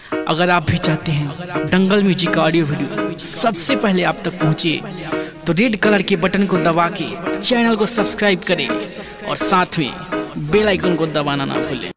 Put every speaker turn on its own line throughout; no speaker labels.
अगर आप भी चाहते हैं दंगल म्यूजिक का ऑडियो वीडियो सबसे पहले आप तक पहुंचे तो रेड कलर के बटन को दबा के चैनल को सब्सक्राइब करें और साथ में बेल आइकन को दबाना ना भूलें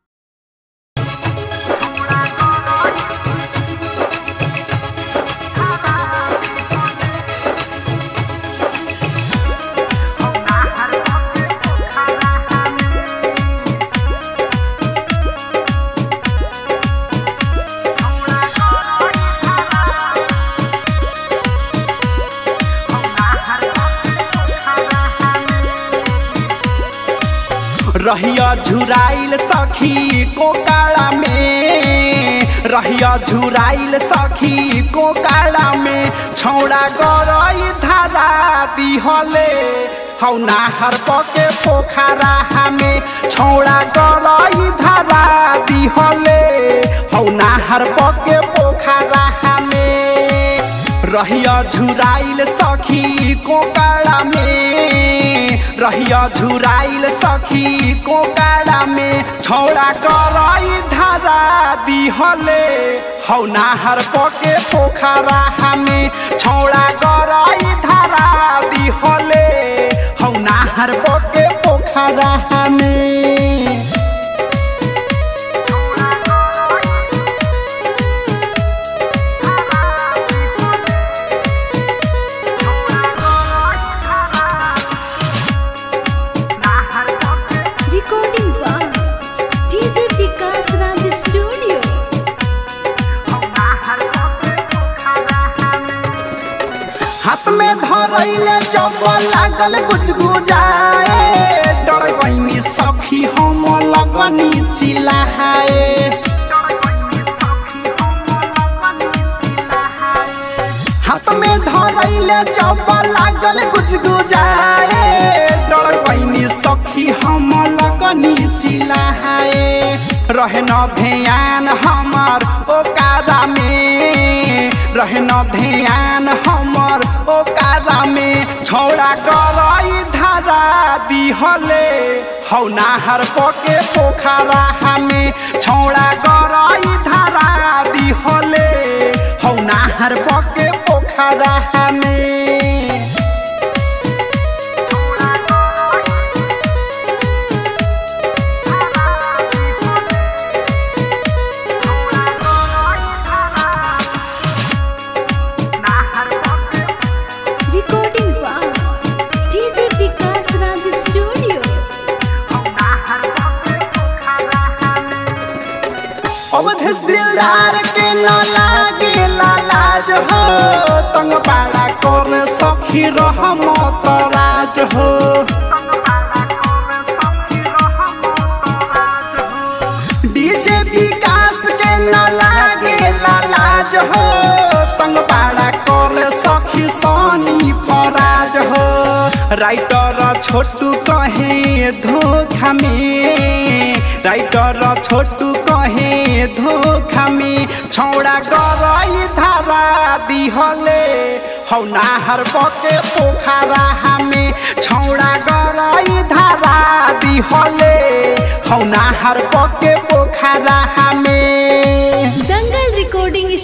रहिया झुराइल सखी कोकाड़ा में रहिया झुराइल सखी कोकाड़ा में छौड़ा गरई धारा दिहले हौ नाहर पके पोखरा हमें छौड़ा गरई धारा दिहले हौ नाहर पके पोखरा हमें रहिया झुराइल सखी कोकाड़ा में रहिया झुराइल सखी कोकाड़ा में छौड़ा करई धारा दिहले हौ नाहर पके पोखरा हमें छौड़ा करई धारा दिहले हौ नाहर पके पोखरा हमें
Recording by DJ Vikas Raj Studio.
हाथ में धरैले जब लागल कुछ गुजाए डर गईनी सखी हम लगनी चिल्लाए हाथ में धरैले जब लागल कुछ गुजाए डर गईनी सखी हम लगनी चिल्लाए रहे न ध्यान हमार ओकारा में रहे न ध्यान हमर ओकारा में छौड़ा करई धारा दिहले हौ नाहर पके पोखरा हमें छौड़ा करई धारा दिहले हौ नाहर पके पोखरा हमें
Recording by DJ Vikas Raj Studio.
Awadhesh दिलदार के न लागे लाज हो तंग पाड़ा कर सखी रहम राज हो डीजे विकास के न लागे लाज हो तंग पाड़ा कर सखी सोनी फराज हो राइटर छोटू कहे धोखा में राइटर छोटू कहे धोखा में छौड़ा गरई धारा दिहले हौ नाहर पके पोखरा हमें छौड़ा गरई धारा दिहले हौ नाहर पके पोखरा हमें
Dangal Recording